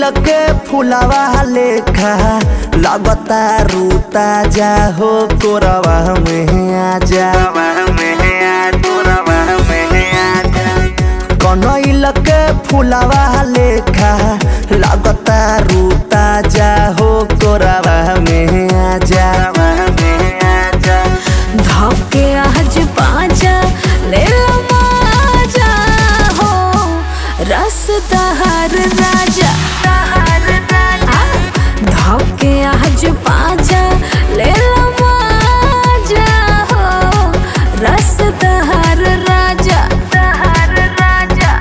के फुलावा लेखा लगता रूता जा हो कोरवा में आजा कनैल के फुलावा लेखा लगता रूता जा हो कोरवा में आजा धोके आज पाजा ले लो माजा हो रस दहर राजा आ, धोके आज पाजा ले लो माजा हो रस दहर राजा दहर राजा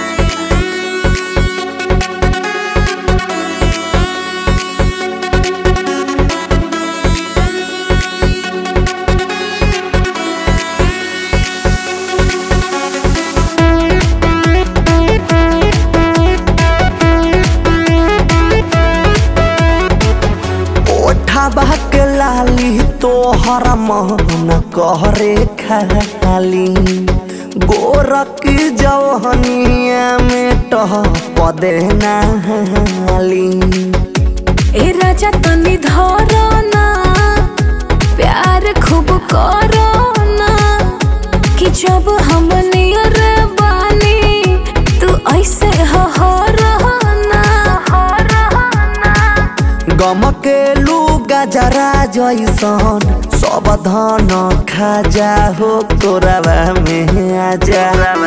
ओठा के लाली तोहर मन कहरे खाली गोरक जवहनिया में टह पदे नाली ए राजा तनी धरो ना प्यार खूब करो ना कि जब हम नियर बानी तू ऐसे हो हो रहो ना हो रहो ना गम के लू गजरा जैसन सब धन खाजा हो तोरवा में आजा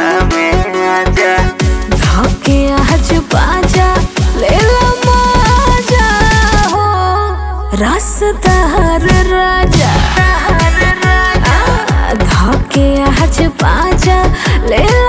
धोके आज बाजा ले लो माजा हो रस दहर राजा आ, धोके आज बाजा ले लो